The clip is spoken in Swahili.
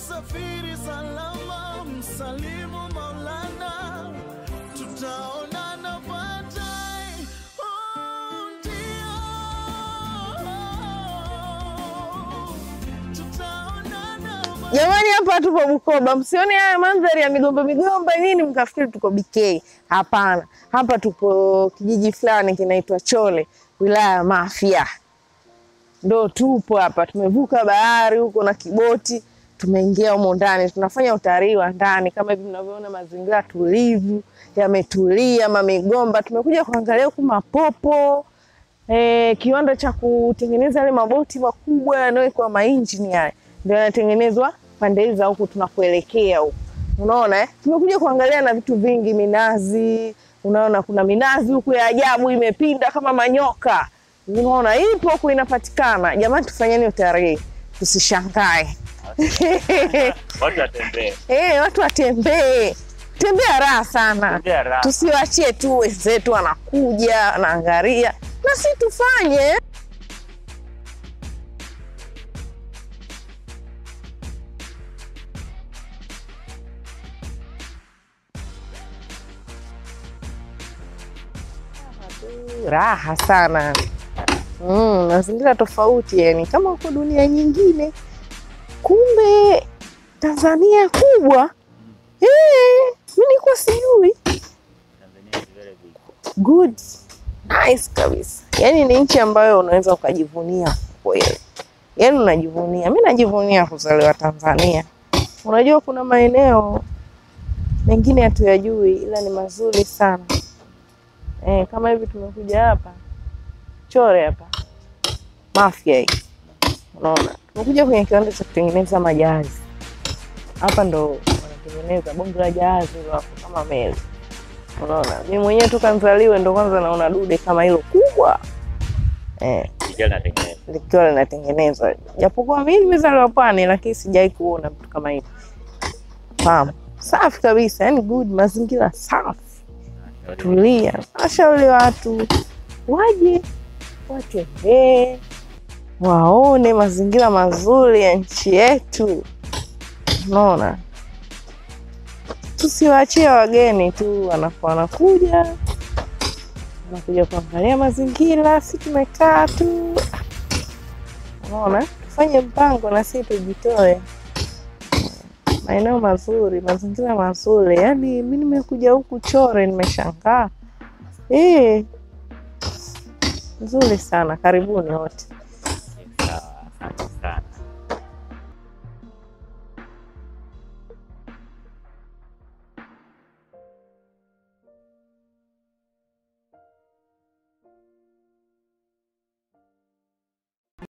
safiri salama, msalimu Maulana, tutaonana baadaye. Oh, ndio. Tutaonana Jamani, hapa tupo Bukoba, msione haya mandhari ya migomba migomba nini mkafikiri tuko BK. Hapana, hapa tupo kijiji fulani kinaitwa Chole, wilaya ya Mafia, ndo tupo hapa. Tumevuka bahari huko na kiboti, tumeingia humo ndani, tunafanya utalii wa ndani kama hivi mnavyoona, mazingira tulivu, yametulia, mamigomba. Tumekuja kuangalia huku mapopo eh, kiwanda cha kutengeneza yale maboti makubwa yanayowekwa mainjini haya ndio yanatengenezwa pande hizi za huku tunakuelekea huku, unaona eh? Tumekuja kuangalia na vitu vingi, minazi. Unaona kuna minazi huku ya ajabu imepinda kama manyoka, unaona ipo huku inapatikana. Jamani, tufanyeni utalii, tusishangae. Watu watembee. Eh, watu watembee, tembea raha sana, Tembea raha. tusiwachie tu wenzetu wanakuja wanaangalia, na si tufanye raha sana. Mm, mazingira tofauti yani kama uko dunia nyingine, kumbe Tanzania kubwa. Eh, mi nilikuwa sijui. Tanzania is very big. Good. Nice kabisa. Yaani ni nchi ambayo unaweza ukajivunia kweli. Yaani unajivunia. Mi najivunia kuzaliwa Tanzania. Unajua kuna maeneo mengine hatuyajui ila ni mazuri sana. Eh, kama hivi tumekuja hapa Chore hapa Mafia hii, unaona, tumekuja kwenye kiwanda cha kutengeneza majahazi. Hapa ndo wanatengeneza bonge la jahazi hilo hapo kama meli, unaona. Mi mwenyewe toka nzaliwe ndo kwanza naona dude kama hilo kubwa eh, Likiwa linatengenezwa. likiwa linatengenezwa, japokuwa mi nimezaliwa pwani, lakini sijai kuona vitu kama hivi. Fahamu, safi kabisa, yani good, mazingira safi tulia. Nashauri watu waje watembee, waone mazingira mazuri ya nchi yetu. Unaona, tusiwaachie wageni tu wanapo wanakuja wanakuja kuangalia mazingira, si tumekaa tu. Unaona, tufanye mpango na si tujitoe maeneo mazuri, mazingira mazuri. Yaani mi nimekuja huku Chore nimeshangaa. Eh, nzuri sana. Karibuni wote.